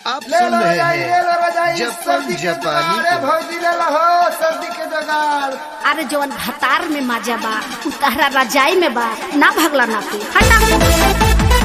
आप ले सुन लो रहे रजाई ले लो रजाई हैं जपन सर्दी के जापानी जुगाड़ है, को। भौजी ले लो सर्दी के जुगाड़ अरे जवन भतार में मजा बा उ तहरा रजाई में बा ना भगला ना तू हटा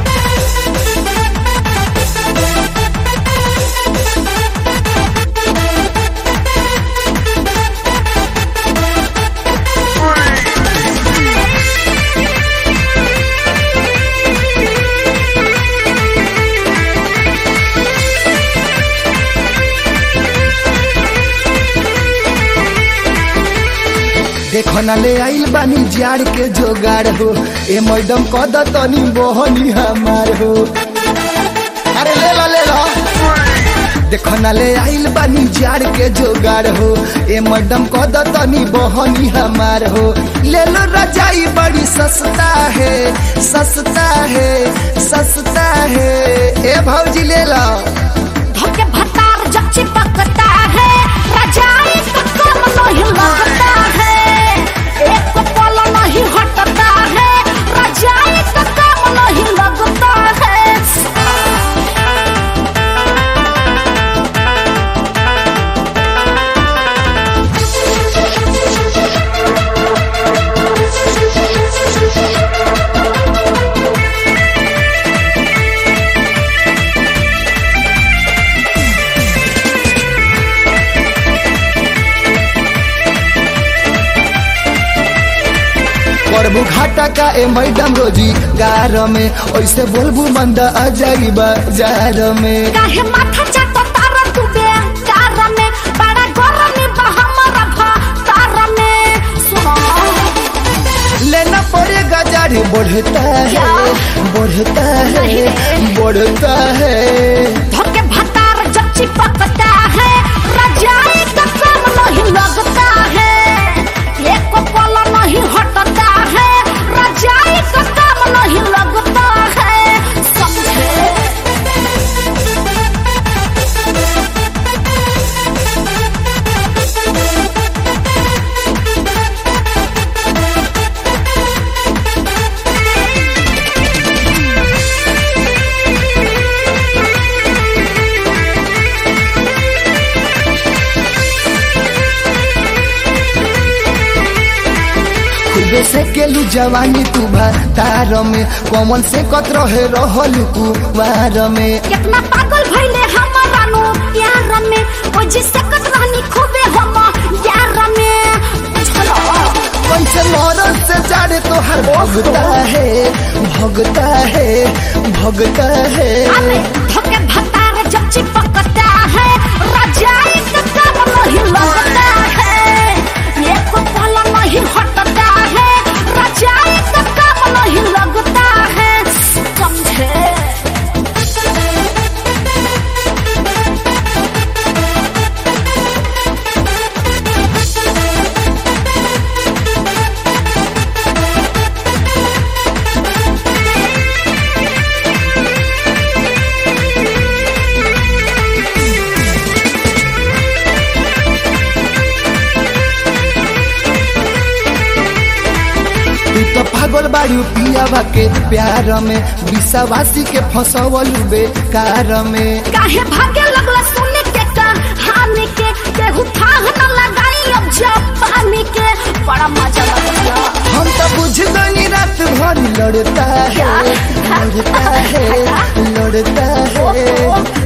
देखो ना ले आइल बानी जाड़ के जोगाड़ हो ए मैडम कद तनी बहनी हमार हो अरे ले लो ले लो देखो ना ले आइल बानी जाड़ के जोगाड़ हो ए मैडम कद तनी बहनी हमार हो ले लो रजाई बड़ी सस्ता है सस्ता है सस्ता है ए भौजी ले लो धोके भतार जब चिपकता है रजाई तो कम नहीं लगता है एक पल नहीं हटता है रजाई तो कम नहीं लगता है करबू घाटा का ए मैडम रोजी गार में ऐसे बोलबू मंदा आ जाई बाजार में काहे माथा चाटो तारा तू बे कार में बड़ा गरमी बा हमारा भा तार में सुनो लेना पड़ेगा जाड़ी बढ़ता है क्या? बढ़ता है नहीं। बढ़ता है धोके भतार जब चिपकता है रजाई का काम नहीं लगता है एक पल नहीं हटता है रजाई का काम नहीं लगता है समझे खूबे से केलू जवानी तू तार में कौन से कत रहे रहल कुवार में कितना पागल भइले हमारा नु प्यार में ओ जिससे कत रहनी खूबे हम यार में चलो कैसे मरद से जाड़े तो हर भगता है भगता है भगता है अरे धोके भतार जब चिपकता है रजाई का काम नहीं लगता है एक पल नहीं हटता है रजाई का काम नहीं लगता है समझे तू तो पागल बाड़ू पियावा के प्यार में विश्वासी के फसवल बेकार में काहे भागे लगला सुने के कहानी के केहू थाह न लगाई अब जापानी के बड़ा मजा लगता हम तो बुझ गई रात भर लड़ता है क्या? लड़ता है लड़ता है